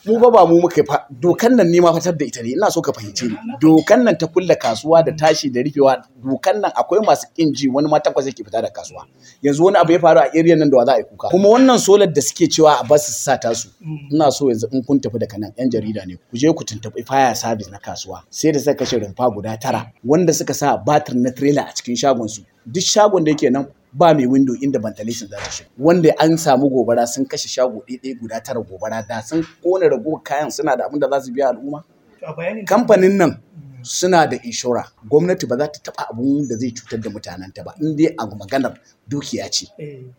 mu ba ba mu muka fa dokan nan ne ma fatar da ita ne ina so ka fahimce ni dokan nan ta kulle kasuwa da tashi da rufewa dokan nan akwai masu kin ji wani ma takwas yake fita da kasuwa yanzu wani abu ya faru a area nan da wa za a yi kuka kuma wannan solar da suke cewa a basu su sa tasu ina so yanzu in kun tafi daga nan yan jarida ne ku je ku tuntuɓi fire service na kasuwa sai da suka kashe rumfa guda tara wanda suka sa batir na trailer a cikin shagon su duk shagon da yake nan ba mai window inda ventilation za ta shiga wanda an samu gobara sun kashe shago ɗaya guda tara gobara da sun kona ragowar kayan suna da abin da za su biya al'umma kamfanin nan suna da inshora gwamnati ba za ta taɓa abun da zai cutar da mutanenta ba in dai a maganar dukiya ce